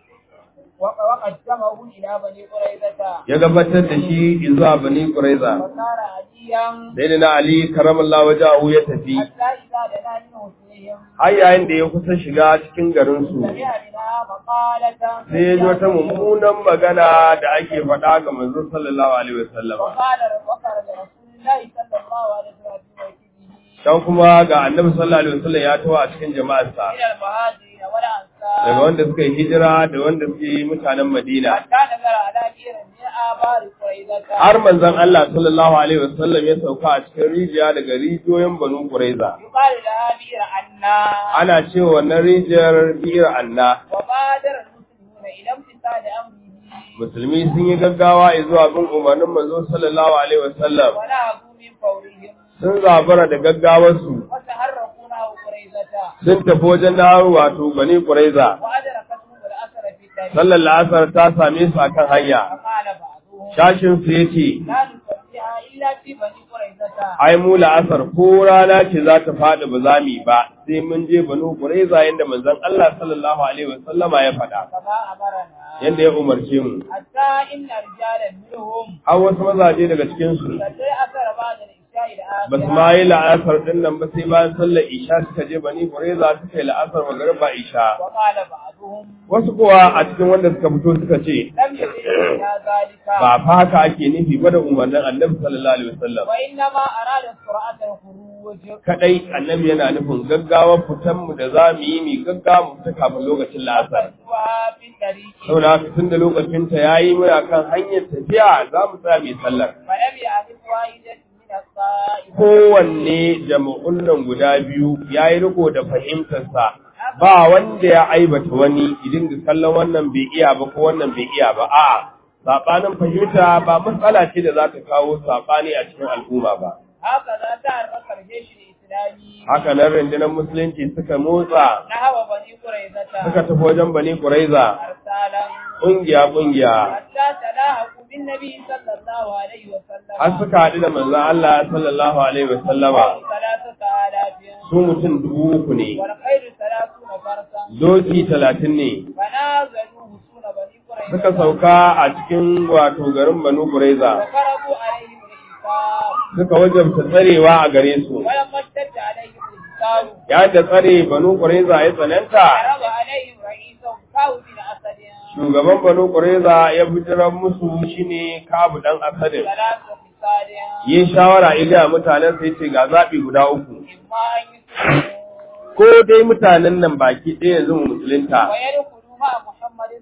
وق- وقدمه إلى بني قريظة ya gabatar da shi zuwa bani quraiza وصار عليا sayyidina ali karamallahu wajahu ya tafi حتى إذا دنا من حسنهم har yayin da ya kusa shiga cikin garin su سمع منها مقالة sai ya ji wata mummunan magana da ake faɗa ga manzon sallallahu alaihi wasallam وقال وخرج رسول الله صلى الله عليه وسلم في موكبه dan kuma ga annabi sallallahu alaihi wasallam ya tawo a cikin jama'arsa من المهاجرين والأنصار daga wanda suka yi hijira da wanda suke yi mutanen Madina حتى نزل على بئر من آبار قريظة har manzon Allah sallallahu alaihi wasallam ya sauka a cikin rijiya daga rijiyoyin Banu Quraiza يقال لها بئر عنا ana cewa wannan rijiyar Bir Anna وبادر المسلمون إلى امتثال أمره musulmi sun yi gaggawa zuwa bin umarnin manzo sallallahu alaihi wasallam ونهضوا من فورهم sun zabara da gaggawarsu وتحركوا نحو قريظة sun tafi wajen dawo wato Bani Quraiza وأدركتهم الأثر في الطريق sallar la'asar ta same su akan hanya فقال بعضهم shashin su yace لا نصليها إلا في بني قريظة ai mu la'asar ko rana ce za ta faɗi ba za mu yi ba sai mun je banu quraiza yanda manzon Allah sallallahu alaihi wasallama ya faɗa كما أمرنا yanda ya umarce mu حتى إن رجالا منهم har wasu mazaje daga cikin su صلي أثر بعد العشاء ba su الآخرة ma yi la'asar din nan ba sai bayan sallar isha suka je bani quraiza suka yi la'asar magariba isha وقال بعضهم wasu kuwa a cikin wanda suka fito suka ce لم يدرك إلى ذلك ba fa haka ake nufi ba da umarnin annabi sallallahu alaihi wasallam وإنما أراد سرعة الخروج kadai annabi yana nufin gaggawar fitan mu da za mu yi mi gaggawa mu fita kafin lokacin la'asar فسوى في الطريق saboda haka tun da lokacinta ya yi muna kan hanyar tafiya za mu tsaya mai sallar. فلم يعرف واحدة من الطائفة Kowanne jama'un nan guda biyu ya yi riko da fahimtarsa ba wanda ya aibata wani idan da kallon wannan bai iya ba ko wannan bai iya ba a'a saɓanin fahimta ba matsala ce da za ta kawo saɓani a cikin al'umma ba. هكذا تحرك الجيش الإسلامي Haka nan rundunar musulunci suka motsa نحو بني قريظة suka tafi wajen Bani Quraiza أرسالا ƙungiya ƙungiya حتى تلاحقوا بالنبي صلى الله عليه وسلم har suka haɗu da manzon Allah sallallahu alaihi wa sallama ثلاثة آلاف su mutum dubu uku ne والخير ثلاثون فرسا doki talatin ne فنازلوا حصون بني قريظة suka sauka a cikin wato garin Banu Quraiza وفرضوا عليهم الحساب suka wajabta tsarewa a gare su ولما اشتد عليهم الحساب yayin da tsare Banu Quraiza ya tsananta عرض عليهم رئيسهم كاو بن أسد shugaban Banu Quraiza ya bijiran musu shine Kabu dan Asadin ثلاث خصال yi shawara ila mutanen sai ce ga zabi guda uku إما أن يسلموا ko dai mutanen nan baki ɗaya yanzu mu musulunta ويدخلوا مع محمد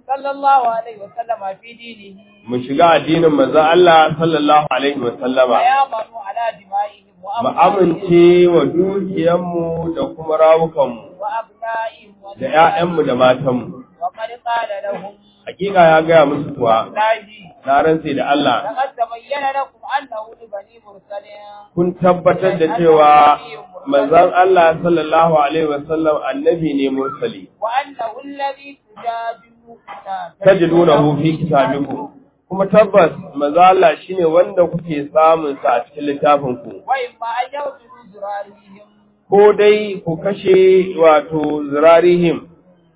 صلى الله عليه وسلم في دينه mu shiga addinin manzon Allah sallallahu alaihi wa sallama ويامنوا على دمائهم mu وأموالهم amince wa dukiyanmu da kuma rawukanmu وأبنائهم da ƴaƴanmu da matanmu وقد قال لهم hakika ya gaya musu kuwa الله na rantse da Allah لقد تبين لكم أنه لبني مرسل kun tabbatar da cewa manzon Allah sallallahu alaihi wa sallam annabi ne mursali وأنه الذي تجادلون tajidunahu fi kitabikum kuma tabbas manzo Allah shine wanda kuke samun sa a cikin littafin ku وإما أن يغفروا ذراريهم ko dai ku kashe wato zirarihim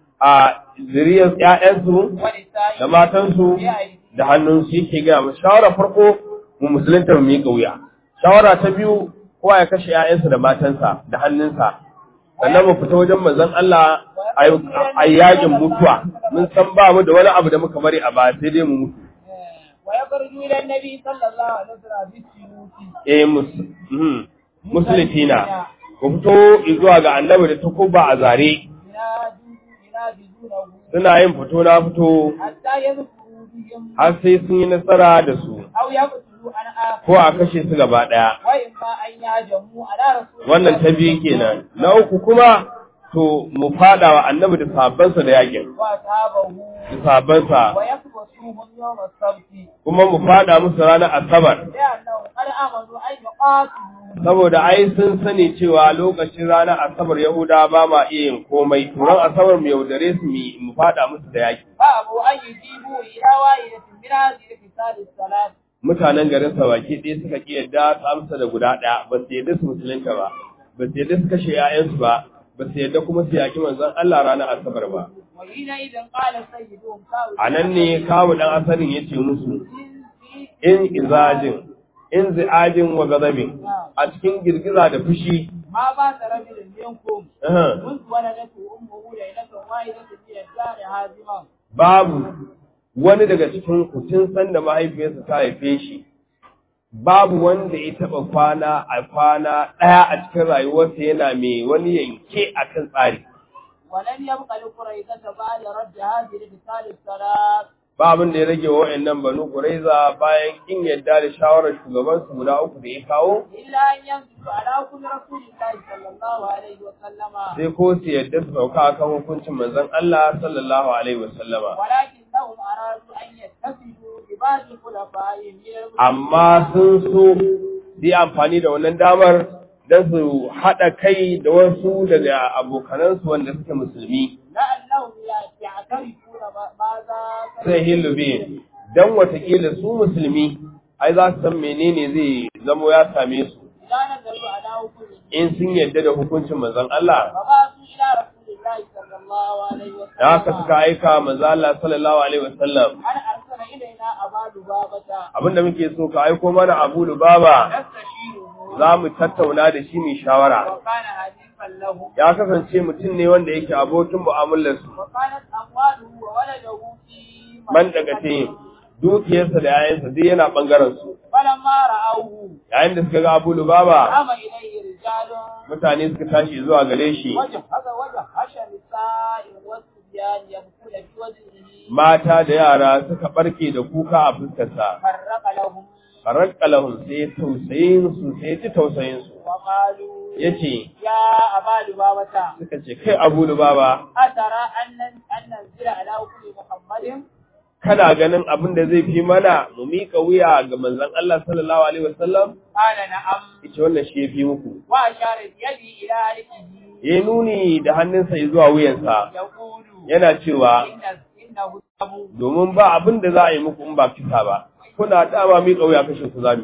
a zuriyar ƴaƴansu ونسائهم da matansu da hannunsu yake ga mu shawara farko mu musulunta mu miƙa wuya shawara ta biyu kowa ya kashe ƴaƴansa da matansa da hannunsa sannan mu fita wajen manzon Allah a yakin mutuwa mun san ba mu da wani abu da muka bari a baya sai dai mu mutu ويخرجوا إلى النبي صلى الله عليه وسلم بالسيوف eh mus- mhm, musuluntina ku fito zuwa ga annabi da takuba a zare ينادوا ينادونه suna yin fito na fito حتى يذكروا بهم har sai sun yi nasara da su أو يقتلوا عن آخر ko a kashe su gaba ɗaya وإما أن يهجموا على رسول wannan ta biyu kenan na uku kuma to mu fada wa annabi da sahabbansa da yakin وأصحابه da sahabbansa ويكبسوهم يوم السبت kuma mu fada musu ranar asabar لأنهم قد آمنوا أن يقاتلوا saboda ai sun sani cewa lokacin ranar asabar yahuda ba ma iya yin komai turan asabar mu yaudare su mu mu fada musu da yaki فأبوا أن يجيبوا إلى واحدة من هذه الخصال الثلاث mutanen garin sa baki ɗaya suka ki yadda su amsa da guda ɗaya ba su yadda su musulunta ba ba su yadda su kashe 'ya'yansu ba ba su yadda kuma su yaki manzon Allah ranar asabar ba وحينئذ قال سيدهم كاو a nan ne kawo ɗan asalin ya ce musu in izajin in zi'ajin wa gazabin a cikin girgiza da fushi ما بات رجل منكم aha, منذ ولدته أمه ليلة واحدة من الدار هازما babu wani daga cikin ku tun san da mahaifiyarsa ta haife shi babu wanda ya taɓa kwana a kwana ɗaya a cikin rayuwarsa yana mai wani yanke a kan tsari ولم يبق لقريظة بعد رد هذه الخصال الثلاث ba abin da ya rage wa wa'annan banu Quraiza bayan kin yadda da shawarar shugabansu guda uku da ya kawo إلا أن ينزلوا على كل رسول الله صلى الله عليه وسلم sai ko su yadda su sauka akan hukuncin manzon Allah sallallahu alaihi wasallama ولكنهم أرادوا أن يتخذوا ببعض خلفائهم من المسلمين amma sun so su yi amfani da wannan damar don su haɗa kai da wasu daga abokanansu wanda suke musulmi لأنهم يعترفون ما- ماذا sai hilube don watakila su musulmi ai za su san menene zai zamo ya same su إذا نزلوا على حكم in sun yadda da hukuncin manzon Allah فبعثوا إلى رسول الله صلى الله عليه وسلم da haka suka aika manzon Allah sallallahu alaihi wasallam أن أرسل إلينا أبا لبابة abinda muke so ka aiko mana Abu Lubaba نستشيره za mu tattauna da shi mu shawara وكان حديثا له ya kasance mutum ne wanda yake abokin mu'amalarsu وكانت أمواله وولده في man daga te dukiyarsa da yayansa duk yana bangaren su فلما رأوه yayin da suka ga Abu Lubaba قام إليه رجال mutane suka tashi zuwa gare shi وجه هذا وجه حشر نساء والصبيان يبكون في وجهه mata da yara suka barke da kuka a fuskarsa فرق لهم farakka lahum sai tausayin su sai ji tausayin su وقالوا yace يا أبا لبابة suka ce kai Abu Lubaba أترى أن أن ننزل على كل محمد kana ganin abin da zai fi mana mu mika wuya ga manzon Allah sallallahu alaihi wasallam قال نعم yace wannan shi yafi muku وأشار بيده إلى عليه ya nuni da hannunsa zuwa wuyansa يقول yana cewa إن إنه أبو domin ba abin da za a yi muku in ba kisa ba kuna dama mi kauya kashe ku zami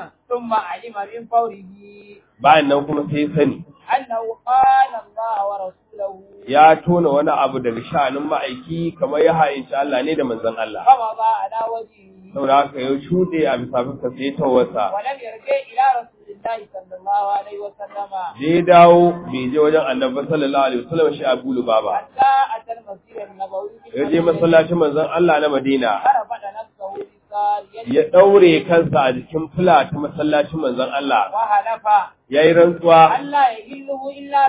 ثم علم من فوره bayan nan kuma sai sani أنه قال الله ورسوله ya tona wani abu daga sha'anin ma'aiki kamar ya ha'inci Allah ne da manzon Allah فمضى على وجهه saboda haka ya shuɗe a bisa fuska sai tawarsa ولم يرجع إلى رسول الله صلى الله عليه وسلم da ya dawo bai je wajen annabi sallallahu alaihi wasallam shi Abu Lubaba حتى أتى المسجد النبوي ya je masallacin manzon Allah na Madina فرفض نفسه بسار ya daure kansa a jikin fula ta masallacin manzon Allah وهلف yayi rantsuwa أن لا يهله إلا رسول الله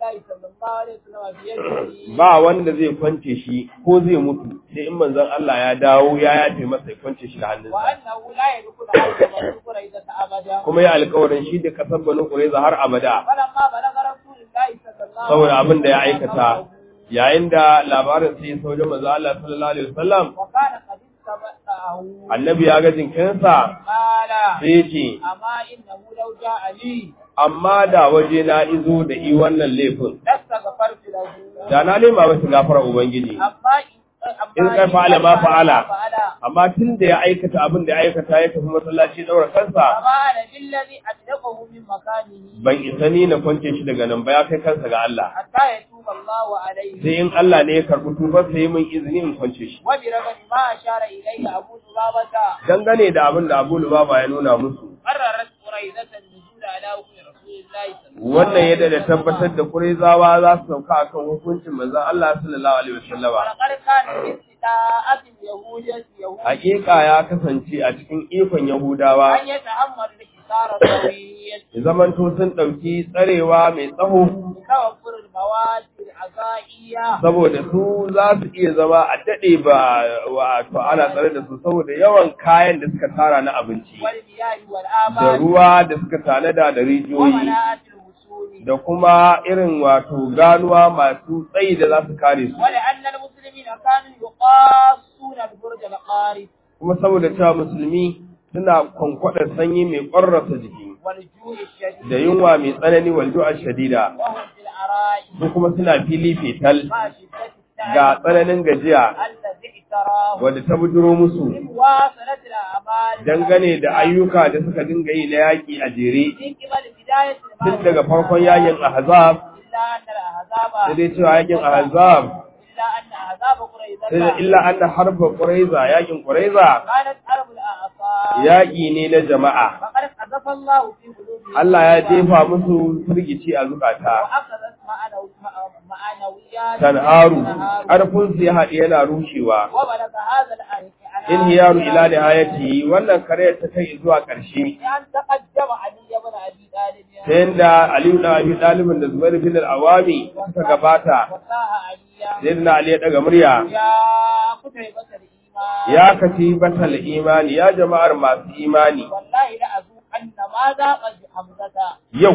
الله صلى الله عليه وسلم بيده ba wanda zai kwance shi ko zai mutu sai in manzon Allah ya dawo ya yafe masa ya kwance shi da hannunsa وأنه لا يدخل على بني قريظة أبدا kuma ya alƙawarin shi da kasar Banu Qurayza har abada فلما بلغ رسول الله صلى الله saboda abin da ya وسلم aikata yayin da labarin sai ya sauke manzo Allah sallallahu alaihi wasallam وكان قد استبقاه annabi ya ga jinkinsa قال sai ya ce أما إنه لو جاء لي amma da waje na izo da i wannan laifin لاستغفرت له da na nema masa gafara ubangiji أما إن in kai fa'ala ma fa'ala amma tun da ya aikata abin da ya aikata ya tafi masallaci daura kansa فما أنا بالذي أدركه من مكانه ban isa ni na kwance shi daga nan ba ya kai kansa ga Allah حتى يتوب الله عليه sai in Allah ne ya karɓi tubar sai min izini in kwance shi وبرغم ما أشار إليه أبو لبابة dangane da abin da Abu Lubaba ya nuna musu قررت قريظة النزول على حكم رسول الله صلى الله wannan yadda da tabbatar da Qurayzawa za su sauka akan hukuncin manzon Allah sallallahu alaihi wasallama ولقد كان في استطاعة اليهود يهود hakika ya kasance a cikin ikon Yahudawa أن يتحمل الحصار الطويل ya zamanto sun ɗauki tsarewa mai tsaho بتوفر المواد الغذائية saboda su za su iya zama a daɗe ba wato ana tsare da su saboda yawan kayan da suka tara na abinci والمياه da والآباد ruwa da suka tanada da rijiyoyi ومناعة الوصول da kuma irin wato ganuwa masu tsayi da za su kare su ولأن المسلمين كانوا يقاصون البرج القارب kuma saboda cewa musulmi suna kwankwadar sanyi mai ƙwarrasa jiki والجوع الشديد da yunwa mai tsanani walju'a shadida وهم في العراء su kuma suna fili fetal مع شدة ga التعب tsananin gajiya الذي اعتراه wadda ta bujuro musu مواصلة الأعمال dangane da ayyuka da suka dinga yi na yaƙi a jere من قبل بداية tun daga farkon yakin ahzab إلا أن الأحزاب sai dai cewa yakin ahzab إلا أن أحزاب قريظة sai da illa anna harba quraiza yakin quraiza كانت حرب الأعصاب yaƙi ne na jama'a فقد قذف الله في قلوبهم Allah ya jefa musu firgici a zukata وأخذت معنو- معنويات tanharu تنهار. ƙarfin su ya haɗe yana rushewa وبلغ هذا الآية inhiyaru ila nihayati wannan karayar ta kai zuwa ƙarshe أن تقدم علي بن أبي طالب ta yanda Aliyu da Abi Talibin da Zubair bin al-Awami suka gabata وساها عليا sayyidina Ali ya daga murya يا قتيبة الإيمان ya kati batal imani ya jama'ar masu imani والله لأذوقن ما ذاق حمزة yau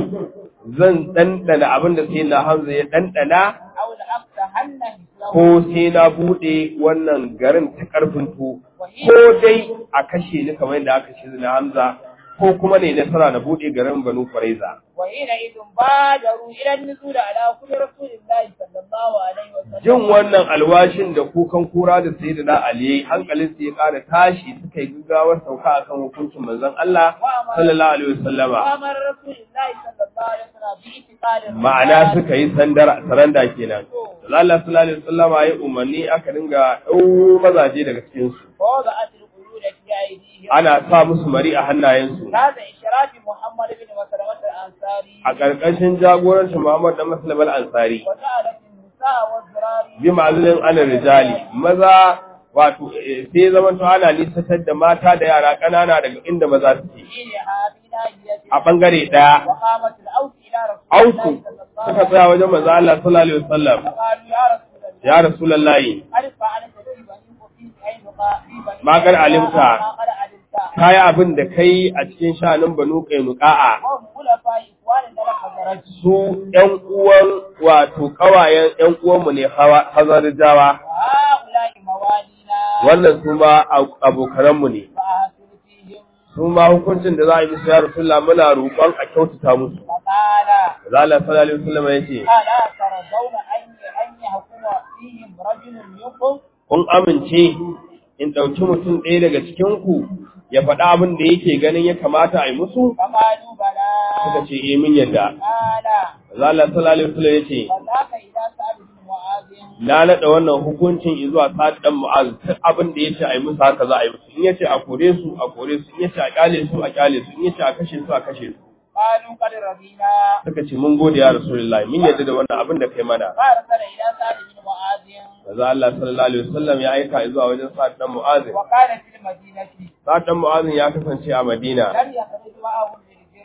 zan ɗanɗana abin da sai na Hamza ya ɗanɗana أو لأفتحن مثله ko sai na buɗe wannan garin ta ƙarfin to وهي ko dai a kashe ni kamar yadda aka kashe na Hamza ko kuma ne nasara na buɗe garin Banu Quraiza وحينئذ بادروا إلى النزول على كل رسول الله صلى الله عليه وسلم jin wannan alwashin da kukan kura da sayyidina Ali hankalin su ya ƙara tashi suka yi gaggawar sauka akan hukuncin manzon Allah sallallahu alaihi wasallama وأمر رسول الله صلى الله عليه وسلم باعتقال ma'ana suka yi sandar saranda kenan Allah sallallahu alaihi wasallama ya umarni aka dinga ɗau mazaje daga cikin su ووضعت القيود في أيديهم ana sa musu mari a hannayensu هذا إشراف محمد بن مسلمة الأنصاري a ƙarƙashin jagorancin Muhammad da Muslim al-Ansari وجعلت النساء والذراري bi ma'azilin alal rijali maza wato eh, sai zaman to ana nisantar da mata da yara ƙanana daga inda maza suke حينها في ناحية a bangare ɗaya وقامت الأوس إلى رسول ausu الله صلى الله suka عليه tsaya wajen manzo Allah sallallahu alaihi wasallam وسلم قالوا يا رسول الله ya rasulullahi قد فعلت في بني وفي عينقا في بني ما قد علمت. ما قد علمت kai abin da kai a cikin shanin banu qainuqa'a وهم خلفاء إخوان لنا حضرت su ƴan uwan wato kawayen ƴan uwanmu ne hawa hazarjawa وهؤلاء موالينا wannan su ma abokananmu ne فأحسن فيهم su ma hukuncin da za a yi musu ya rasulullah muna roƙon a kyautata musu فقال Allah sallallahu alaihi wasallam yace ألا ترضون أن أن يحكم فيهم رجل منكم kun amince in ɗauki mutum ɗaya daga cikin ku ya faɗa abin da yake ganin ya kamata a yi musu فقالوا بلى suka ce eh min yadda قال Allah sallallahu alaihi wasallam yace فذاك إذا سأل بن معاذ na naɗa wannan hukuncin zuwa Sa'ad dan Mu'az duk abin da yace a yi musu haka za a yi musu in yace a kore su a kore su in yace a kyale su a kyale su in yace a kashe su a kashe su قالوا قد رضينا suka ce mun gode ya Rasulullahi mun yadda da wannan abin da kai mana فأرسل إلى سعد بن معاذ Maza Allah sallallahu alaihi wasallam ya aika zuwa wajen Sa'ad dan Mu'az وكان في المدينة Sa'ad dan Mu'az ya kasance a Madina لم يخرج معهم للجرم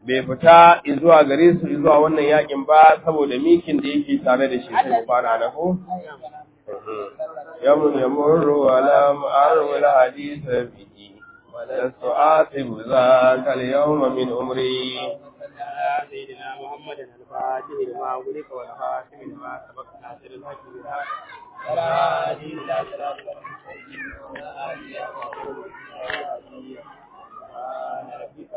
bai fita zuwa gare su zuwa wannan yakin ba saboda mikin da yake tare da shi sai mu fara na ko يوم يمر ولم أرو الحديث به ولست آثم ذاك اليوم من أمري سيدنا محمد الفاتح لما أغلق والخاتم لما سبق ناصر الحق بالحق ولا هادي إلى صراط المستقيم وعلى آله وصحبه وسلم